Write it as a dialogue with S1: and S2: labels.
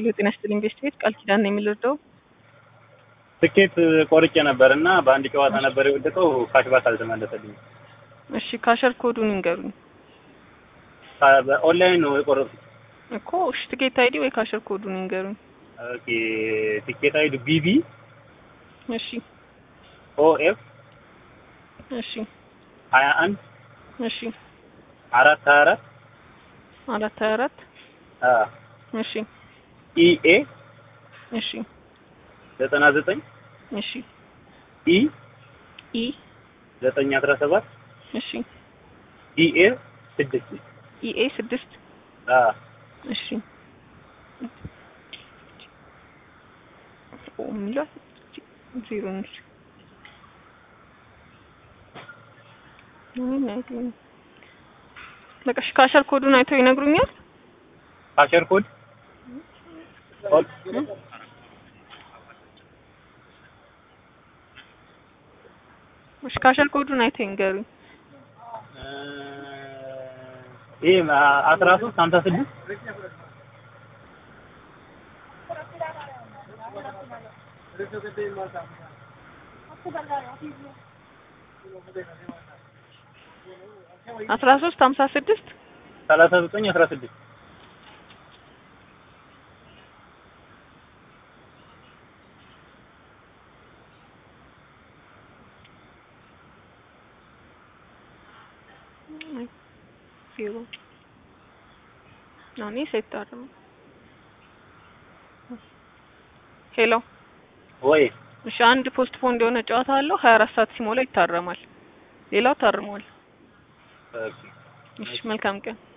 S1: ሄሎ ጤና ይስጥልኝ ቤስት ቤት ቃል ኪዳን ነው የሚልርደው
S2: ትኬት ቆርጬ ነበር እና በአንድ ጨዋታ ነበር የወደቀው። ካሽባክ አልተመለሰልኝም።
S1: እሺ ካሸር ኮዱን ይንገሩኝ
S2: ካ- በኦንላይን ነው የቆረጥኩት።
S1: እኮ እሺ ትኬት አይዲ ወይ ካሸር ኮዱን ይንገሩኝ
S2: ኦኬ ቲኬት አይዱ ቢቢ
S1: እሺ
S2: ኦኤፍ
S1: እሺ
S2: ሀያ አንድ
S1: እሺ
S2: አራት ሀያ አራት
S1: አራት ሀያ አራት እሺ
S2: ኢኤ
S1: እሺ
S2: ዘጠና ዘጠኝ
S1: እሺ
S2: ኢ
S1: ኢ
S2: ዘጠኝ አስራ ሰባት
S1: እሺ
S2: ዲኤ ስድስት
S1: ኢኤ ስድስት እሺ ኦ የሚለው ዜሮ ነች ምን አይደለም በቃ እሺ ካሸር ኮዱን አይተው ይነግሩኛል
S2: ካሸር ኮድ
S1: እሺ ካሸር ኮዱን አይተው ይንገሩኝ
S2: ይሄ አስራ ሶስት ሀምሳ ስድስት
S1: አስራ ሶስት ሀምሳ ስድስት
S2: ሰላሳ ዘጠኝ አስራ ስድስት
S1: ዜሮ ናኔ ሴታርም ሄሎ
S2: ወይ
S1: እሺ አንድ ፖስት ፖን እንደሆነ ጨዋታ አለው ሀያ አራት ሰዓት ሲሞላ ይታረማል ሌላው ታርሟል
S2: ኦኬ
S1: እሺ መልካም ቀን